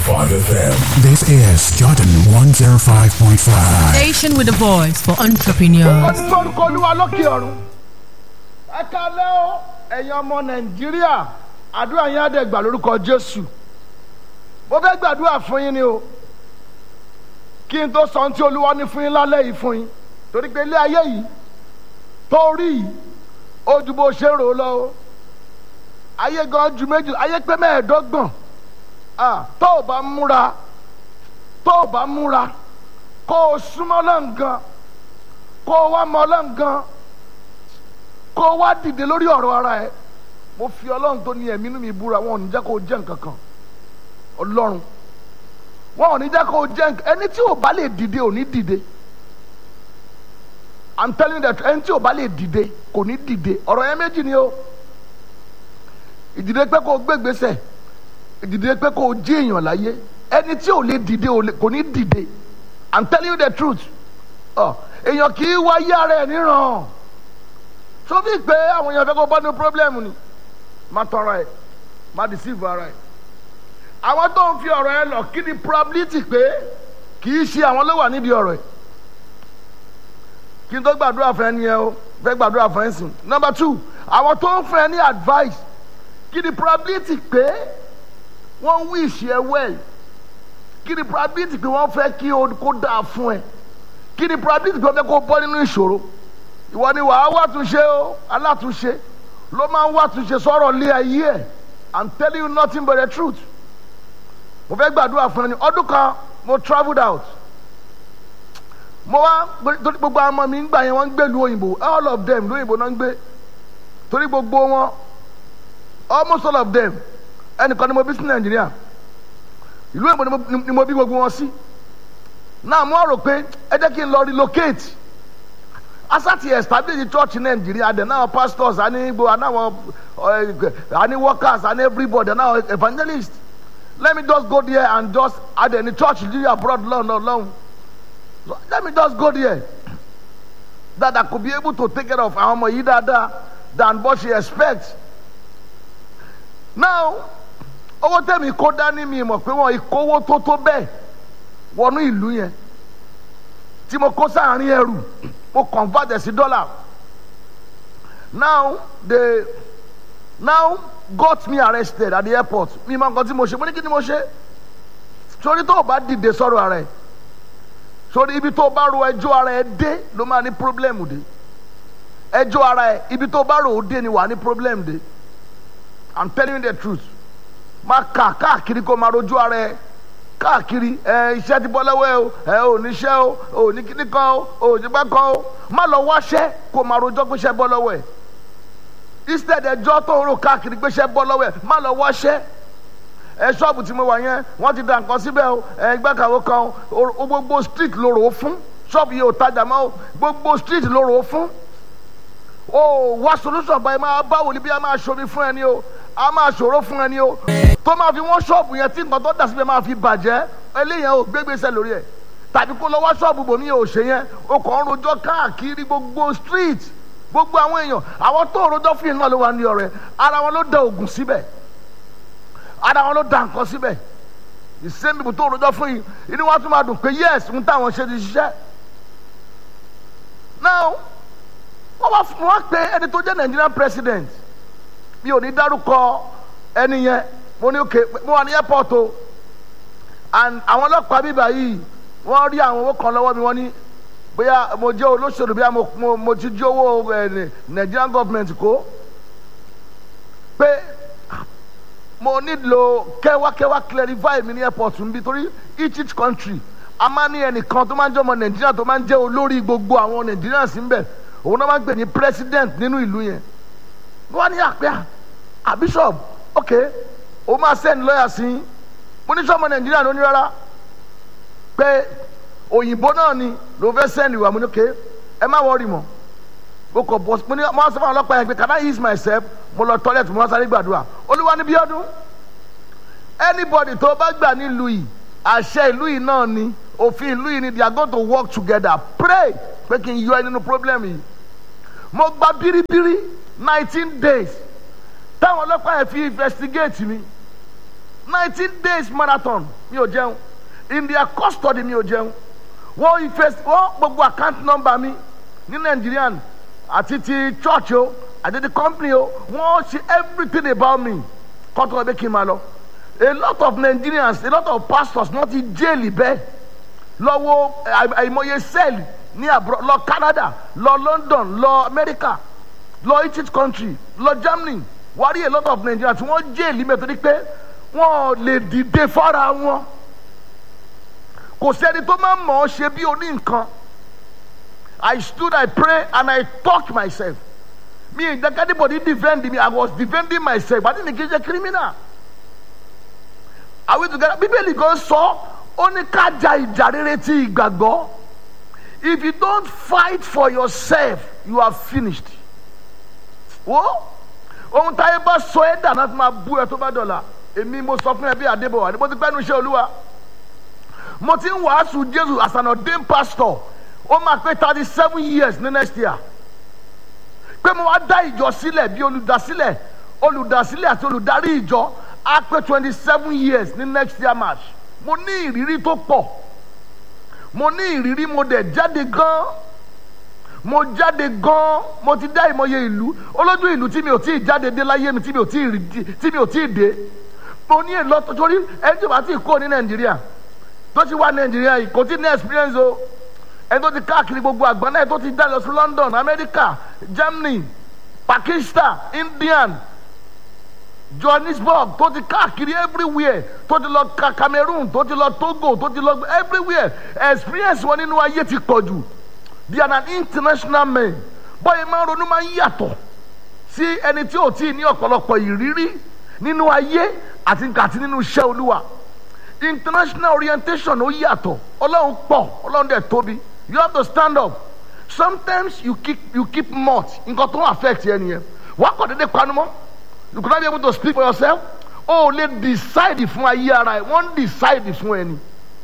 FM. This is Jordan 105.5. Station with a voice for entrepreneurs. ọdún tó ń kọ olúwa lókè ọ̀run ẹ kalẹ́ o ẹ̀yin ọmọ nàìjíríà àdúrà yín á dẹ̀ gbà lórúkọ jésù mo fẹ́ gbàdúrà fún yín ni o kí n tó sọ ohun tí olúwa ní fún yín lálẹ́ yìí fún yín torí pé ilé ayé yìí tó rí yìí ó ju bó ṣe rò ó lọ o ayé gan ju méjì ayé pé mẹ́ẹ̀ẹ́dọ́gbọ̀n ah, tó o bá múra tó o bá múra kó o súnmọ́ lọ́ngàn kó o wá mọ ọlọ́run gan kó o wá dìde lórí ọ̀rọ̀ ara ẹ mo fi ọlọ́run tó ní ẹ̀mí inú mi búra wọn ò ní jẹ́ kó o jẹ́ nǹkan kan ọlọ́run wọn ò ní jẹ́ kó o jẹ́ nǹkan ẹni tí ò bá lè dìde ò ní dìde i'm telling you that ẹni tí ò bá lè dìde kò ní dìde ọ̀rọ̀ yẹn méjì ni o ìdìde pé kó o gbé gbèsè ìdìde pé kó o jí èèyàn láyé ẹni tí ò lè dìde ò lè- kò ní dìde i'm telling you the truth ọ èèyàn kì í wáyé ara ẹ̀ níran tó fi pé àwọn èèyàn fẹ́ kó bọ́ ní pírọ́blẹ́mù ni má tọrọ ẹ̀ má deceive ara ẹ̀ àwọn tó ń fi ọ̀rọ̀ ẹ lọ kí ni probability pé kì í ṣe àwọn ló wà nídìí ọ̀rọ̀ ẹ̀ kí n tó gbàdúrà fún ẹ ní ẹ o fẹ́ gbàdúrà fún ẹ sìn number two àwọn tó ń fún ẹ ní advice kí ni probability pé wọ́n wish ẹ well kí ni probability pé wọ́n fẹ́ kí o kó dáa fún ẹ kí ni probability pé wọ́n fẹ́ kó bọ́ nínú ìṣòro ìwọ ni wàá wá túnṣe o alátúnṣe ló máa ń wá túnṣe sọ̀rọ̀ lé ayé ẹ̀ i'm telling you nothing but the truth mo fẹ́ gbàdúrà fún ẹ ní ọdún kan mo travelled out mo wá torí gbogbo àwọn ọmọ mi ń gbà yẹn wọ́n ń gbé lu òyìnbó all of them lóyìnbó náà ń gbé torí gbogbo wọn almost all of them ẹnìkan ni mo bí sí nàìjíríà ìlú èbó ni mo- ni mo bí gbogbo wọn sí náà mo rò pé ẹ jẹ́ kí n lọ relocate asati establish the church in nigeria then now pastors and igbo and now uh, and workers and everybody and now evangelists let me just go there and just add any church really abroad long long long so let me just go there that i could be able to take care of àwọn ọmọ yìí dáadáa than what she expects now owó tẹ̀mí kó dání mi mọ̀ pé wọ́n ìkówó tó tó bẹ́ẹ̀ wọnú ìlú yẹn tí mo kó sáàrin ẹrù mo convert ẹ̀ sí dollar now they now got me arrested at the airport mi máa ń kọ́ tí mo ṣe mo ní kí ni mo ṣe sórí tó o bá dìde sọ̀rọ̀ ara ẹ̀ sórí ibi tó o bá ro ẹjọ́ ara ẹ̀ dé ló máa ní problem dé ẹjọ́ ara ẹ̀ ibi tó o bá ro ó dé ni wà á ní problem dé i'm telling you the truth máa kà káàkiri kó máa rojú ara ẹ̀ káàkiri ẹ iṣẹ́ ti bọ́ lọ́wọ́ ẹ o ẹ ò níṣẹ́ o ò ní kíní kan o ò ní gbá kan o má lọ wáṣẹ́ kó máa rojọ́ pé iṣẹ́ bọ́ lọ́wọ́ ẹ instead ẹjọ́ tó ń rò káàkiri pé iṣẹ́ bọ́ lọ́wọ́ ẹ má lọ wáṣẹ́ ẹ ṣọ́ọ̀bù tí mo wà yẹn wọ́n ti da nǹkan síbẹ̀ o ẹ gbàkàwé kan o o gbogbo street ló rò ó fún ṣọ́ọ̀bù yìí ò tajà mọ́ o gbogbo street ló rò ó fún o wá solution báyìí máa báwo ni bí a máa ṣomi fún ẹni o a máa ṣòro fún ẹni o tó máa fi wọ́n ṣọ́ọ̀bù yẹn tí nǹkan tó dà síbẹ̀ máa fi bàjẹ́ eléyẹn ò gbégbèsè lórí ẹ̀ tàbí kó lọ wá ṣọ́ọ̀bù bòmí ò ṣe yẹn o kàn ń rojọ́ káàkiri gbogbo street gbogbo àwọn èèyàn àwọn tó ń rojọ́ fún yìí náà ló wà ní ọ̀rẹ́ ara wọn ló da oògùn síbẹ̀ ara wọn ló da nǹkan síbẹ̀ the same people tó ń rojọ́ fún yìí inú wa tún máa dùn pé yes ń táwọn ṣe ti ṣiṣẹ́ now wọ́n wá fún wa pé ẹni tó jẹ́ nigerian president mi ò ní dárúkọ ẹni yẹn mo ní òkè mo wà ní airport o and àwọn ọlọ́pàá bíbá yìí wọ́n rí àwọn owó kan lọ́wọ́ mi wọ́n ní bóyá mo jẹ́ olóṣèlú bóyá mo, mo, mo ti jí owó ẹ̀ nigerian government kó pé mo nílò kẹwàkẹwà clarify mi ní airport nbí torí each each country a máa ní ẹnìkan tó máa ń jẹ́ ọmọ nàìjíríà tó máa ń jẹ́ olórí gbogbo àwọn nàìjíríà sí ń bẹ̀ òun náà máa ń pè ní president nínú ìlú yẹn wọ́n ní àpẹ́ à bishop ok o máa send lawyer sí i mo ní sọ́mọ nàìjíríà ló ní rárá pé òyìnbó náà ni ló fẹ́ send ìwà mo ní ok ẹ má wọ́ọ̀rì mọ́ mo kọ̀ bọ́ mo ní mo á sọ fún àwọn ọlọ́pàá yẹn pé can I ease myself mo lọ toilet mo wá sáré gbàdúrà olúwa ní bí ọdún anybody tó bá gbà nílùú yìí àṣẹ ìlú yìí náà ni òfin ìlú yìí ni they are going to work together pray pé kí n yọ ẹ nínú problem yìí mo gba biribiri nineteen days táwọn ọlọ́pàá yẹn fi investigate mi nineteen days marathon mi ò jẹun in their custody mi ò jẹun wọ́n ìfẹ́ wọ́n gbogbo account number mi ní Nigerian àti ti church o àti ti company o wọ́n ṣe everything about me kọ́tọ́ ẹbí kí n máa lọ a lot of Nigerians a lot of pastors náà ti jail bẹ́ẹ̀ lọ́wọ́ àìmọye cell ní abroad lọ Canada lọ London lọ America lọ each country lọ Germany wàá rí a lot of Nigerians tí wọ́n jail mẹ́tọ́ ní pé wọ́n lè dìde fara wọn kò sẹ́ni tó máa mọ̀ ọ́ ṣe bí oní nǹkan I stood I pray and I talk myself mi ì jẹ́ anybody defend me I was defending myself àti ní kí n ṣe criminal are we together bíbélì kan sọ ó ní ká ja ìjà rere ti ìgbàgbọ́ if you don't fight for yourself you are finished wo ohun táyé bá sọ ẹ́ dà náà fi máa bú ẹ tó bá dọ̀la èmi mo sọ fún ẹ bí adébọ̀wá ni mo ti pẹ́nu iṣẹ́ olúwa mo ti ń wàásù jésù as an ordained pastor ó máa pé thirty seven years ní next year pé mo wá dá ìjọ sílẹ̀ bí olùdásílẹ̀ olùdásílẹ̀ àti olùdarí ìjọ á pé twenty seven years ní next year march mo ní ìrírí tó pọ̀ mo ní ìrírí mo dẹ̀ jáde gan mo jáde gan mo ti dá ìmọye ìlú olójú ìlú tí mi ò tí ì jáde dé láyé mi tí mi ò tí ì tí mi ò tí ì dé mo ní èlò torí ẹni tí o bá ti kó ní nàìjíríà tó ti wá nàìjíríà yìí kò tí ní experience o ẹni tó ti káàkiri gbogbo àgbọ̀n náà tó ti dá lọ sí London America Germany Pakistan Indian Johannesburg tó ti káàkiri everywhere tó ti lọ Cameroon tó ti lọ Togo tó ti lọ everywhere experience wọn nínú ayé ti pọ̀ jù they are an international man bọ́yìí máa ń ronú máa ń yàtọ̀ sí ẹni tí ò tí ì ní ọ̀pọ̀lọpọ̀ ìrírí nínú ayé àti àti nínú iṣẹ́ olúwa international orientation ó yàtọ̀ ọlọ́run pọ̀ ọlọ́run dẹ̀ tóbi you have to stand up sometimes you keep you keep mouth nǹkan tó ń affect yẹn nìyẹn wà á kọ̀ dédé panu mọ́ you could not be able to speak for yourself o ò lè decide fún ayé ara ẹ wọ́n decide fún ẹni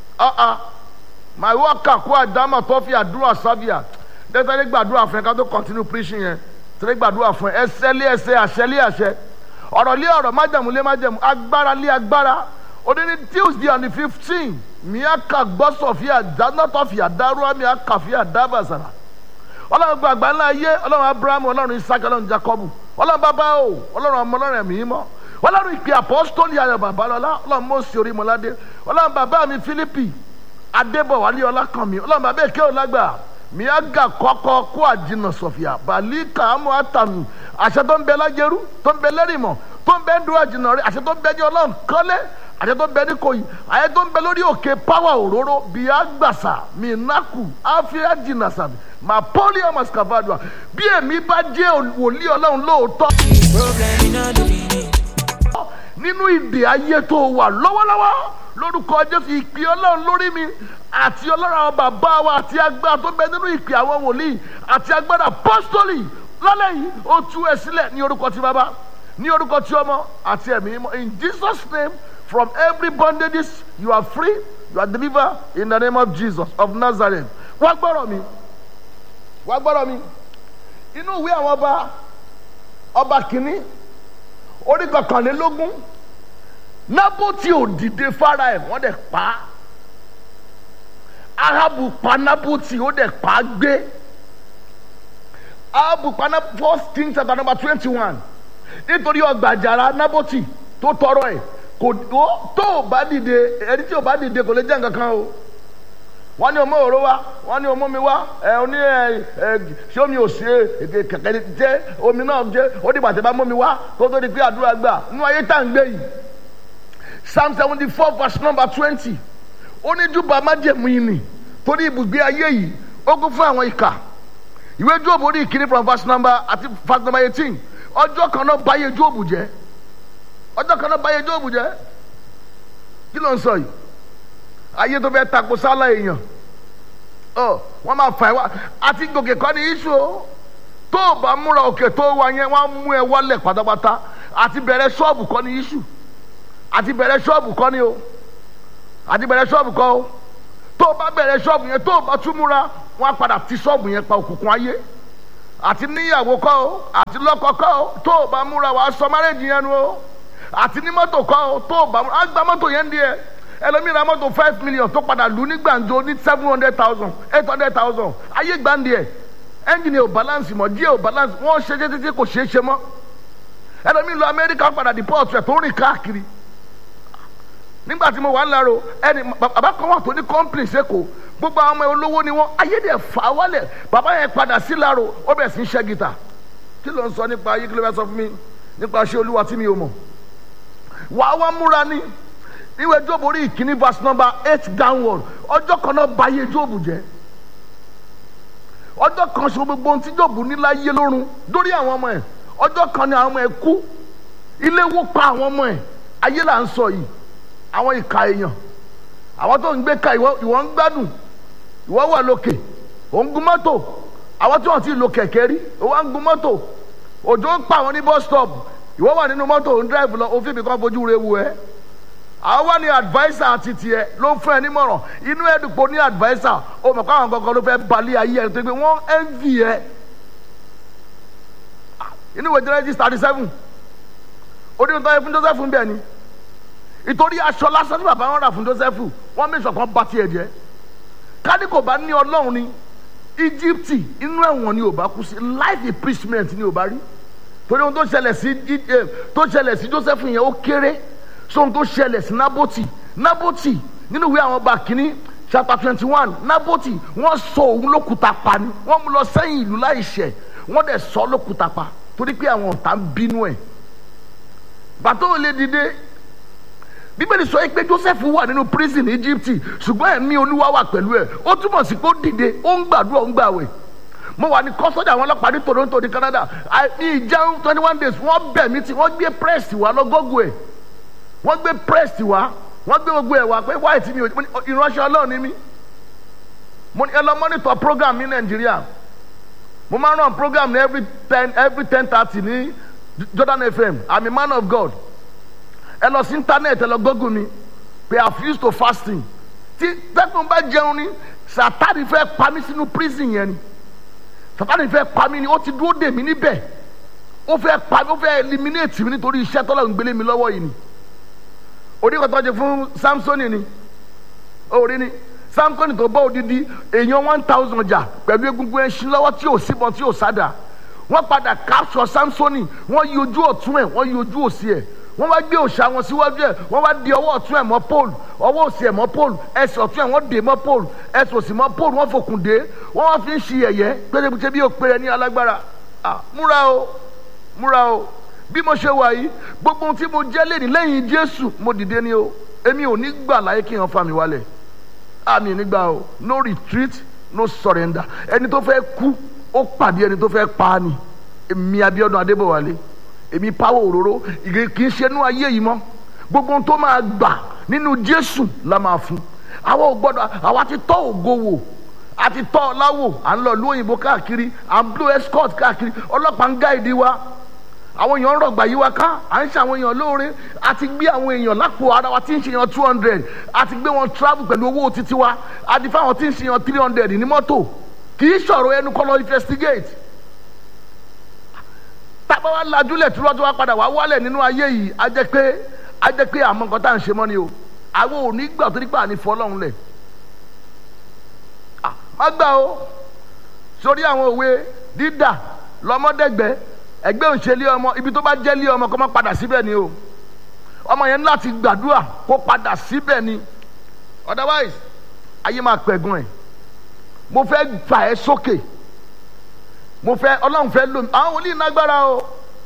my worker kó àdámà tó fi àdúrà sábìà dẹ́tẹ́lẹ́ gbàdúrà fún ẹ ká tó continue preaching yẹn tẹ́lẹ̀ gbàdúrà fún ẹ ẹsẹ̀ lé ẹsẹ̀ àṣẹ lé àṣẹ ọ̀rọ̀ lé ọ̀rọ̀ májẹ̀mú lé májẹ̀mú agbára lé agbára òde ní tuesday on the fifteen miaka gbọ́sọ̀ fi àdánátọ̀ fi àdárúwá miaka fi àdábàsàrà ọlọ́run gba àgbà ńlá ayé ọlọ́run abraham ọlọ́run isaac ọlọ́run jacob ọlọ́run bàbá o ọlọ́run ọmọ ọlọ́run ẹ̀mí mọ́ ọlọ́run ìpè apọ́sítọ́lì ayọ̀ bàbá lọ́lá ọlọ́run mọ́sí orí mọ́ládé ọlọ́run bàbá mi philippi adébọ̀wálé ọlákànmí ọlọ́run bàbá èké ọlágbà miaga kọ́kọ́ kó àjìnà sọ̀fìà bàlíkà àmọ́ àtàmì àṣẹ tó ń bẹ lájẹrú tó ń bẹ lẹ́rìmọ̀ tó ń bẹ ń dúró àjìnà rẹ àṣẹ tó ń bẹ ní ọlọ́run kọ́lé àṣẹ tó ń bẹ ní kòyí àṣẹ tó ń bẹ lórí òkè páwà òróró bíi àgbàsà minaku àfíà jìnnà sàbí mà pọ́lì ọmọ scavadua bí èmi bá jẹ́ wòlíì ọlọ́run lóòótọ́. Problem in all the meaning. nínú ìdè ayé tó wà lọ́wọ́lọ́wọ́ lórúkọ jésù ìpè ọlọ́run lórí mi àti ọlọ́run àwọn bàbá wa àti agbára tó bẹ nínú ìpè àwọn wòlíì àti agbára apọ́sítọ́lì lálẹ́ yìí ó tú ẹ sílẹ̀ ní orúkọ ti bàbá ní orúkọ ti ọmọ àti ẹ̀mí mímọ́ in jesus name from every bondages you are free you are delivered in the name of jesus of nazareth wá gbọ́rọ̀ mi wá gbọ́rọ̀ mi inú ìwé àwọn ọba ọba kìíní orí kọkànlélógún nábòtì ò dìde fara ẹ̀ wọ́n dẹ̀ pa á ahabu pa nábòtì ó dẹ̀ pa á gbé ahabu pa nábòtì first king chapter number twenty one nítorí ọgbà àjàrà nábòtì tó tọrọ ẹ̀ kò ó tó o bá dìde ẹni tí o bá dìde kò lè jẹ́ nǹkan kan o wọ́n ní ọmọ òró wa wọ́n ní ọmọ mi wá ẹ ọ ní ẹ ẹ ṣé omi ò sí ẹ kẹ̀kẹ́ jẹ́ omi náà jẹ́ ó dìgbà tẹ́ bá mọ́ mi wá kó tó di pé àdúrà gbà nínú ayé tá à ń gbé yìí psalm seventy four verse number twenty ó ní júbà májẹ̀mú yìí nì torí ibùgbé ayé yìí ó kún fún àwọn ìkà ìwé jóòbù orí ìkíní from verse number àti verse number eighteen ọjọ́ kan náà báyé jóòbù jẹ́ ọjọ́ kan náà báyé jóòbù jẹ́ kí ló ń sọ yìí ayé tó fẹ́ tako sálà èèyàn ọ wọ́n máa fà ẹ́ wá àti gòkè kọ́ ní iṣu o tó o bá múra òkè tó wà yẹn wọ́n á mú ẹ wálẹ̀ pátápátá àti bẹ̀rẹ̀ ṣọ́ọ̀bù kọ́ ní iṣu àti bẹ̀rẹ̀ ṣọ́ọ̀bù kọ́ ní o àti bẹ̀rẹ̀ ṣọ́ọ̀bù kọ́ o tó o bá bẹ̀rẹ̀ ṣọ́ọ̀bù yẹn tó o bá tún múra wọ́n á padà ti ṣọ́ọ̀bù yẹn pa òkùnkùn ayé àti níyàwó kọ́ o àti lọ́kọ kọ́ o tó o bá múra wàá sọ márẹ́jì yẹn nu o àti ní mọ́tò kọ́ tó bá á gba mọ́tò yẹn díẹ̀ ẹlòmíì ra mọ́tò five million tó padà lù ní gbàǹjo ní seven hundred thousand eight hundred thousand ayé gbàǹdì ẹ̀ ẹ́ńjìnì ò balance mọ́ díẹ̀ ò balance wọ́n ṣe é títí kò ṣeé ṣe mọ́ ẹlòmíì lọ amẹ́ríkà padà deport rẹ̀ tó ń rìn káàkiri nígbà tí mo wà ń laro ẹni bàbá kan wà tó ní complain sẹ́kọ̀ọ́ gbogbo àwọn ọmọ olówó ni wọ́n ayédè fà á wálẹ̀ bàbá yẹn padà sí laro ó bẹ̀ sí ń ṣẹ́ gìtà kí ló ń sọ nípa ayé kí ló fẹ́ sọ fún mi nípa ṣé olúwa tí mi ò mọ̀ wà á wá múra ní ìwé jóòbù orí ìkíní verse number eight downward ọjọ́ kan náà bà ayé jóòbù jẹ́ ọjọ́ kan ṣe gbogbo ohun tí jóòbù ní láyé lórun dórí àwọn ọmọ ẹ̀ ọjọ́ kan ni àwọn ọmọ ẹ̀ kú ilé wó pa àwọn ọmọ ẹ̀ ayé là ń sọ yìí àwọn ìka èèyàn àwọn tó ń gbé ka ìwọ ìwọ ń gbádùn ìwọ wà lókè ò ń gun mọ́tò àwọn tí wọ́n ti lo kẹ̀kẹ́ rí ìwọ ń gun mọ́tò òjò ń pa àwọn ní bus stop ìwọ wà nínú mọ́tò ò ń drive lọ òfin mi kan fojú re wu ẹ́ àwọn wà ní adviser àti tiẹ̀ ló ń fún ẹ nímọ̀ràn inú ẹ̀dùnkò ní adviser ó mọ̀ káwọn kankan ló fẹ́ balẹ̀ ayé ẹ̀ tó gbé wọ́n envy ẹ inú ìwé Genesis thirty seven ó ní nítorí fún Joseph ń bẹ̀ ni ìtorí aṣọ lásán tí bàbá wọn rà fún Joseph wọn mẹ́sàn kan bá tiẹ̀ jẹ́ kádì kò bá ní ọlọ́run ní Egypt inú ẹ̀wọ̀n ni ò bá kú sí life imprisonment ni ò bá rí torí ohun tó ṣẹlẹ̀ sí tó ṣẹlẹ̀ sí Joseph yẹn ó kéré sóhun tó ṣẹlẹ̀ sí Naboti Naboti nínú ìwé àwọn ọba kìíní chapter twenty one Naboti wọ́n sọ òun lókùúta pa ni wọ́n mú lọ sẹ́yìn ìlú láìṣẹ̀ wọ́n dẹ̀ sọ lókùúta pa torí pé àwọn ọ̀tá ń bínú ẹ̀ bàtọ́ ò lè dìde bíbélì sọ pé joseph wà nínú prison ní egypt ṣùgbọ́n ẹ̀mí olúwa wà pẹ̀lú ẹ̀ ó túmọ̀ sí pé ó dìde ó ń gbàdúrà ó ń gbàwẹ̀ mo wà ní kọ́sọ́jà àwọn ọlọ́pàá ní toronto ní canada ní ìjẹun twenty one days wọ́n bẹ̀ mí tí wọ́n gbé press wá lọ́gọ́gù ẹ̀ wọ́n gbé press wá wọ́n gbé gbogbo ẹ̀ wá pé wáyé tí mi ò ìránṣẹ́ ọlọ́run ni mí mo ní ẹ lọ monitor program ní nàìjíríà mo máa ń run program ní every ten every ten thirty ní jordan fm i'm a man of god ẹ lọ sí íńtánẹ́ẹ̀tì ẹ lọ gọ́gùn mi pé i have used to fasting tí tẹ́kùn bá jẹun ni sátani fẹ́ pa mí sínú prison yẹn ni sátani fẹ́ pa mí ni ó ti dúró dè mí níbẹ̀ ó fẹ́ pa mí ó fẹ́ eliminate mi nítorí iṣẹ́ tọ́lá ń gbélé mi lọ́wọ́ yìí ni oníkọ̀tọ́ jẹ fún samsoni ni orí ni samsoni tó bọ́ odidi èèyàn one thousand jà pẹ̀lú egungun ẹṣin lọ́wọ́ tí ò síbọn tí ò sádà wọ́n padà capture samsoni wọ́n yí ojú ọ̀tún ẹ̀ wọ́n yí ojú òsì ẹ̀ wọ́n wá gbé òòṣà wọn síwájú ẹ̀ wọ́n wá di ọwọ́ ọ̀tún ẹ̀ mọ́ pole ọwọ́ òsì ẹ̀ mọ́ pole ẹsẹ̀ ọ̀tún ẹ̀ wọ́n dè mọ́ pole ẹsẹ̀ òsì mọ́ pole wọ́n fòkùn dé wọ́n wá fi ń ṣe ẹ̀yẹ́ péréte bí òpèrè ní alágbára múra o múra o bí mo ṣe wà yìí gbogbo ohun tí mo jẹ́ lẹ́ni lẹ́yìn jésù mo dìde ni o èmi ò ní gbà láyé kí n fa mi wálẹ̀ àmì nígbà o no retreat no surrender ẹni tó fẹ́ kú ó pàdé ẹni tó fẹ́ pa á ni èmi Abíọ́dún Adébọ̀wálé èmi pawọ́ òróró kì í ṣe inú ayé yìí mọ́ gbogbo ohun tó máa gbà nínú jésù la máa fún àwa ò gbọ́dọ̀ àwa ti tọ́ ògo wò a ti tọ́ ọ láwò à ń lọ ìlú òyìnbó káàkiri à ń blow escort káàkiri ọlọ́pàá ń gáìdì wa àwọn èèyàn ń rọgbà yí wa ká à ń ṣe àwọn èèyàn lóore a ti gbé àwọn èèyàn lápò ara wa tí ń ṣe yan two hundred a ti gbé wọn travel pẹ̀lú owó títí wa a ti fáwọn tí ń ṣe yan three hundred ní mọ́tò kì í ṣọ̀rọ̀ ẹnu kọ́ lọ investigate tábà wá lajúlẹ̀ tí wọ́n ti wá padà wá wálẹ̀ nínú ayé yìí á jẹ́ pé á jẹ́ pé àmọ́ nǹkan tá à ń ṣe mọ́ ni o àwọn ò ní gbà tó nípa àní fọlọ́run lẹ̀ má gbà o sórí àwọn òwe dídà lọ́mọdẹ́gbẹ́ ẹgbẹ́ òṣèlú ọmọ ibi tó bá jẹ́ lé ọmọ kó má padà síbẹ̀ ni o ọmọ yẹn láti gbàdúrà kó padà síbẹ̀ ni otherwise ayé máa pẹ̀gùn ẹ̀ mo fẹ́ fà ẹ́ sókè. Okay mo fẹ́ ọlọ́run fẹ́ lò mí àwọn wòlíì nágbára o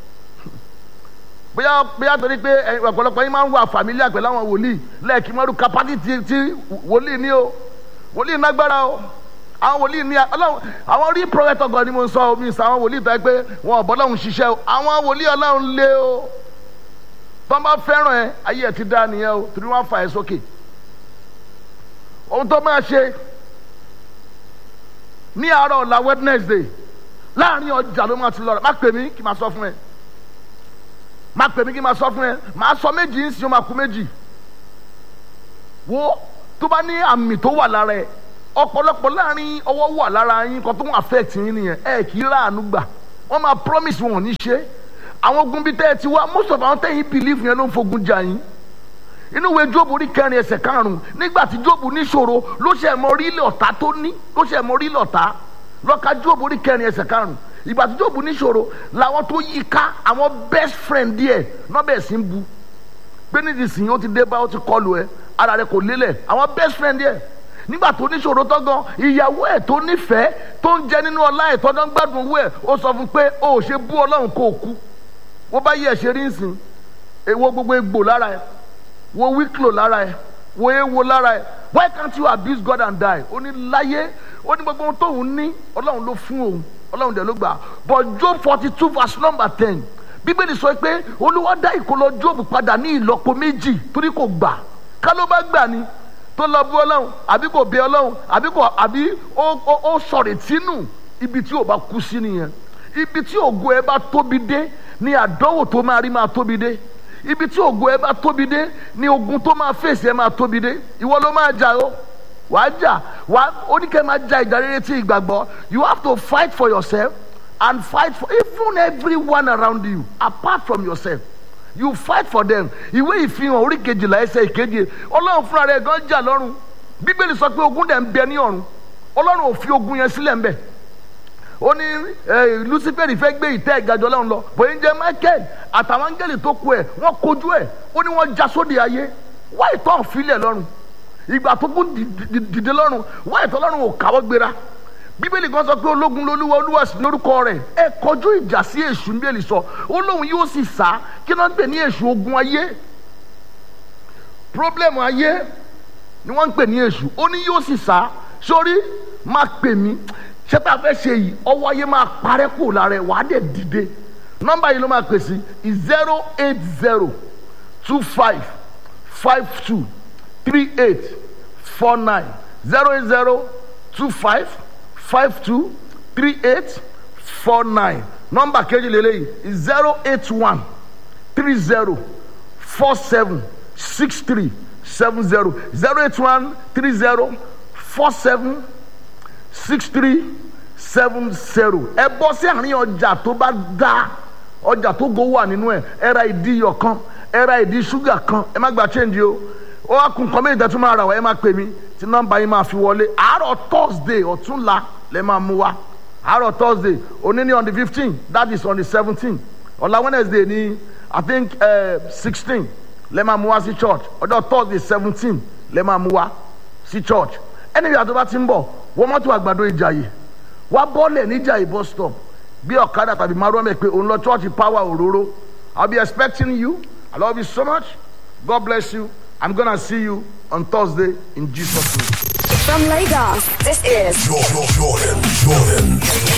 bóyá bóyá torí pé ọ̀pọ̀lọpọ̀ yín máa ń wà fàmílíà pẹ̀lú àwọn wòlíì lẹ́ẹ̀kí mọ́rú kapásítì tí wòlíì ní o wòlíì nágbára o àwọn wòlíì ní ọlọ́run àwọn rí pọ́fẹ́tọ̀ gan ni mo ń sọ omi sọ àwọn wòlíì tó yẹ pé wọn ò bọ́lọ́run ṣiṣẹ́ o àwọn wòlíì ọlọ́run lé o tó bá fẹ́ràn ẹ ayé ẹ ti dá nìyẹn o torí wọ́n fà ẹ sókè ohun tó máa ṣe ní àárọ̀ ọ̀la Wednesday láàrin ọjà ló máa ti lọ rẹ má pè mí kí n máa sọ fún ẹ má pè mí kí n máa sọ fún ẹ máa sọ méjì ń sin ó máa kú méjì wo tó bá ní àmì tó wà lára ẹ ọ̀pọ̀lọpọ̀ láàrin ọwọ́ wà lára yín kan tó ń affect yín nìyẹn ẹ kì í ráàánú gbà wọ́n máa promise wọn ò ní ṣe àwọn ogun bíi tẹ́ ẹ ti wá most of àwọn tẹ́yìn believe yẹn ló ń fogun jà yín inú ìwé jóòbù orí kẹrin ẹsẹ̀ karùn-ún nígbà tí jóòbù níṣòro ló ṣe mọ orí ilé ọ̀tá tó ní ló ṣe mọ orí ilé ọ̀tá lọ́ka jóòbù orí kẹrin ẹsẹ̀ karùn-ún ìgbà tí jóòbù níṣòro làwọn tó yí ká àwọn best friend díẹ̀ nọ́bẹ̀ sí ń bu pé nídìsín ó ti dé bá ó ti kọlù ẹ ara rẹ kò lélẹ̀ àwọn best friend díẹ̀ nígbà tó níṣòro tọ́gán ìyàwó ẹ̀ tó nífẹ̀ẹ́ tó ń jẹ nínú ọlá ẹ̀ tọ́gán gbádùn owó ẹ̀ ó sọ fún pé o ò ṣe bú ọlọ́run kó o kú wọ́n bá yí ẹ̀ ṣe rí nsìn èwo gbogbo egbò lára ẹ̀ wo wíkìlò lára ẹ̀ wo ewo lára ẹ̀ why can't you abuse God and die ó ní láyé ó ní gbogbo ohun tóun ní ọlọ́run ló fún òun ọlọ́run dẹ̀ ló gbà but Job forty two verse number ten bíbélì sọ pé olúwa dá ìkólọ Job padà ní ìlọ́po méjì torí kò gbà ká ló bá gbà ni tó lọ bú ọlọ́run àbí kò bẹ ọlọ́run àbí kò àbí ó ó ó sọ̀rọ̀ tínú ibi tí ò bá kú sí nìyẹn ibi tí ògo ẹ bá tóbi dé ni àdánwò tó máa rí máa tóbi dé ibi tí ògo ẹ bá tóbi dé ni ogun tó máa fèsì ẹ máa tóbi dé ìwọ ló máa jà o wàá jà wàá oníkẹ́ máa jà ìjà rere tí ìgbàgbọ́ you have to fight for yourself and fight for even everyone around you apart from yourself you fight for them ìwé ìfihàn orí kejìlá ẹsẹ̀ ìkeje ọlọ́run fúnra rẹ̀ gan jà lọ́run bíbélì sọ pé ogun dẹ̀ ń bẹ ní ọ̀run ọlọ́run ò fi ogun yẹn sílẹ̀ ń bẹ̀ ó ní lucifer fẹ́ gbé ìtẹ́ ìgàjọ lọ́run lọ bóyá ń jẹ́ michael àtàwọn áńgẹ́lì tó kù ẹ̀ wọ́n kojú ẹ̀ ó ní wọ́n já sóde ayé wá ìtọ́ òfìlẹ̀ lọ́run ìgbà tó kún dìde lọ́run wá ìtọ́ lọ́run ò káwọ́ gbéra bíbélì kan sọ pé ológun lolúwa olúwa sì lórúkọ rẹ̀ ẹ kọjú ìjà sí èṣù bíbélì sọ ó lóun yóò sì sá kí ló ń pè ní èṣù ogun ayé problem ayé ni wọ́n ń pè ní èṣù ó ní yóò sì sá sórí máa pè mí ṣé tá a fẹ́ ṣe yìí ọwọ́ ayé máa parẹ́ kù lára ẹ̀ wàá dẹ̀ dìde nọ́mbà yìí ló máa pè sí zero eight zero two five five two three eight four nine zero eight zero two five five two three eight four nine nọ́mbà kejì lélẹ́yìí zero eight one three zero four seven six three seven zero zero eight one three zero four seven six three seven zero ẹ bọ́ sí àárín ọjà tó bá dá ọjà tó go wà nínú ẹ ẹ ra ìdí iyọ̀ kan ẹ ra ìdí ṣúgà kan ẹ má gba change o ó wá kun kọ́mí ìdẹ́tún máa rà wá ẹ má pè mí tí nọ́mbà yín máa fi wọlé àárọ̀ thursday ọ̀túnla lẹ máa mú wa àárọ̀ thursday òní ní on the fifteen that is on the seventeen ọ̀la wednesday ní i think sixteen lẹ máa mú wa sí church ọjọ́ thursday seventeen lẹ máa mú wa sí church ẹni ìyá tó bá ti ń bọ̀ wọ́n mọ́tò àgbàdo ìjàyè wá bọ́ọ̀lẹ̀ níjàyè bus stop bí ọ̀kadà tàbí márùn ẹ̀ pé òun lọ church power òróró i'll be expecting you i love you so much god bless you i'm gonna see you on thursday in jesus name. From Lagos, this is Jordan, Jordan, Jordan.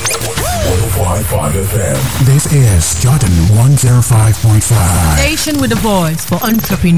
105.5 FM. This is Jordan 105.5. Station with a voice for entrepreneurs.